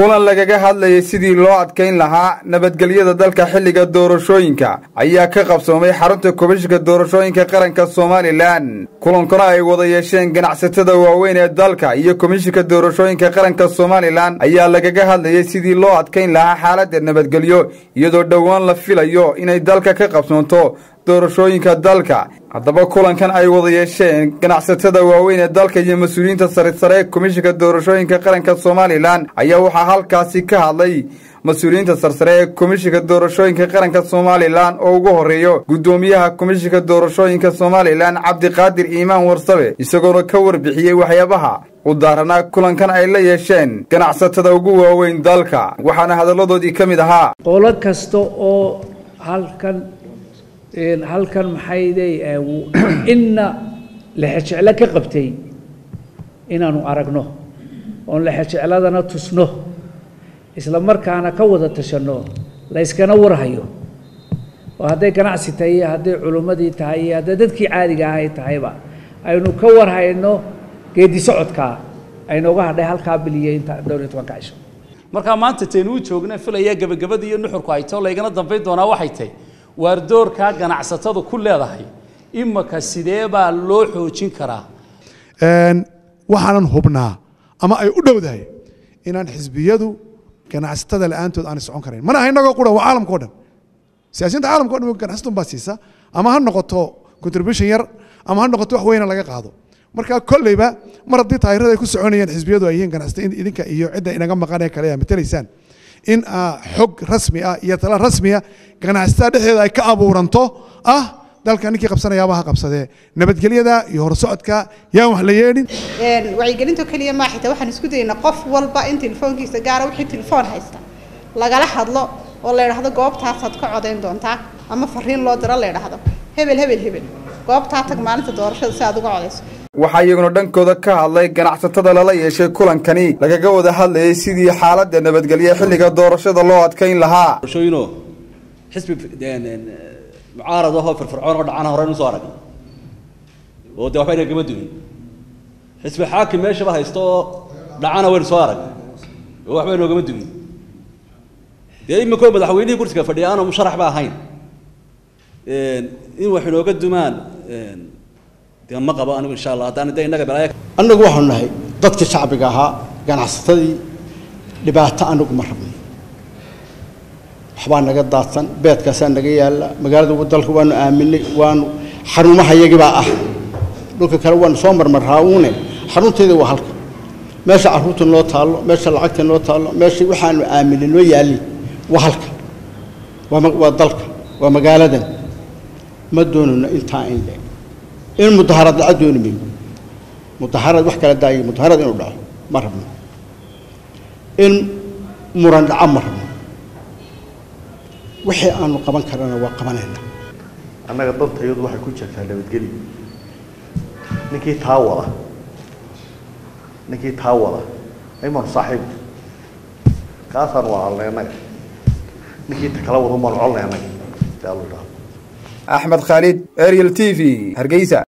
kulan lagaga hadlayay sidii loo adkayn lahaa nabadgelyada dalka xilliga doorashooyinka ayaa ka qabsoomay xarunta komishinka doorashooyinka qaranka somalilan kulankana ay wada yeesheen ganacsatada waaweyn ee dalka iyo komishinka doorashooyinka qaranka somalilan ayaa lagaga hadlayay sidii loo adkayn lahaa xaaladda nabadgelyo iyadoo dhowaan la filayo inay dalka ka qabsoonto doorashooyinka dalka haddaba kulankan ay wada yeesheen ganacsatada waaweyn ee dalka iyo mas-uuliyiinta saresare ee komishinka doorashooyinka qaranka somalilan ayaa waxaa halkaasi ka hadlay mas-uuliyiinta sarsare ee komishinka doorashooyinka qaranka somalilan oo ugu horeeyo guddoomiyaha komishinka doorashooyinka somalilan cabdiqaadir iimaan warsabe isagoona ka warbixiyey waxyaabaha u daaranaa kulankan ay la yeesheen ganacsatada ugu waaweyn dalka waxaana hadalladoodii ka mid ahaa qolo kasta oo halkan halkan maxayday inna lexejeclo ka qabtay inaanu aragno oon lexejecladana tusno isla markaana ka wada tashanno layskana warhayo oo hadday ganacsi tahay iyo hadday culimmadii tahay iyo hadday dadkii caadiga ahay tahayba aynu ka warhayno geedi socodkaa aynooga hadhay halkaa biliye inta dhowr iyo tobanka cisho markaa maanta taynu u joogna filaya gebagabadii iyo nuxurku hayto laygana dambayn doonaa waxay tahay waar doorkaa ganacsatadu ku leedahay imaka sidee baa loo xoojin karaa waxaanan hubnaa ama ay u dhowdahay inaan xisbiyadu ganacsatada la-aantood aanay socon karayn mana aha inagoo quran waa caalamka o dhan siyaasiyiinta caalamka o dhan ganacsatun baa siisa ama ha noqoto contribution yar ama ha noqoto wax weyna laga qaado marka kolleyba mar haddii taayirada ay ku soconayaan xisbiyadu ay yihiin ganacsata idinka iyo cidda inaga maqan ee kale aa matalaysaan in xog rasmi ah iyo tala rasmiya ganacsatada dhexdeeda ay ka abuuranto ah dalka ninkii qabsanayaaba ha qabsadee nabadgelyada iyo horsocodka yaan wax la yeedhin wacyigelinto keliya maa xitaa waxaan isku dayaynaa qof walba in telefoonkiisa gaara wixii telefoon haysta lagala hadlo oo la idhaahdo goobtaasaad ka codayn doontaa ama fariin loo diro la idhaahdo hebel hebel hebel goobtaa tag maalinta doorashada si aad uga codayso waxaa iyaguna dhankooda ka hadlay ganacsatada lala yeeshay kulankani lagaga wada hadlayay sidii xaaladda nabadgelye xilliga doorashada loo adkayn lahaa doorashooyinoo xisbi mucaarad ahoo firfircoon oo dhacana horeynu soo aragna oo dee waxba inagama dumin xisbi xaakim meeshaba haysto oo dhacana waynu soo aragna oo waxba inoogama dumin dee iminkoo madaxweynihii kursiga fadhiya aanu musharax ba ahayn in wax inooga dumaan dee ma qabo anigu insha allah haddaan de innaga balaya annagu waxaanu nahay dadkii shacbiga ahaa ganacsatadii dhibaato anagu ma rabnay waxbaa naga daadsan beedkaasaa naga yaalla magaalada dalka waanu aaminay waanu xarumaha yagibaa ah dhulka kale waanu soo marmarraa uune xarunteeda waa halka meesha carruurta noo taallo meesha lacagta noo taallo meesha waxaanu aaminay noo yaalli waa halka waa dalka waa magaaladan ma doonayno intaa in le in mudaharad dhaco dooni mayno mudaharad wax kala daayay mudaharad inuu dhaco ma rabno in muran dhaco ma rabno wixii aanu qaban karana waa qabanayna annaga dantayadu waxay ku jirtaa nabadgelyo ninkii taa wada ninkii taa wada aymaanu saaxiib kaasaan waalnay annaga ninkii ta kala wada umaanu colnay annaga si aa lo idhaahdo axmed khaalid ariel t v hargeysa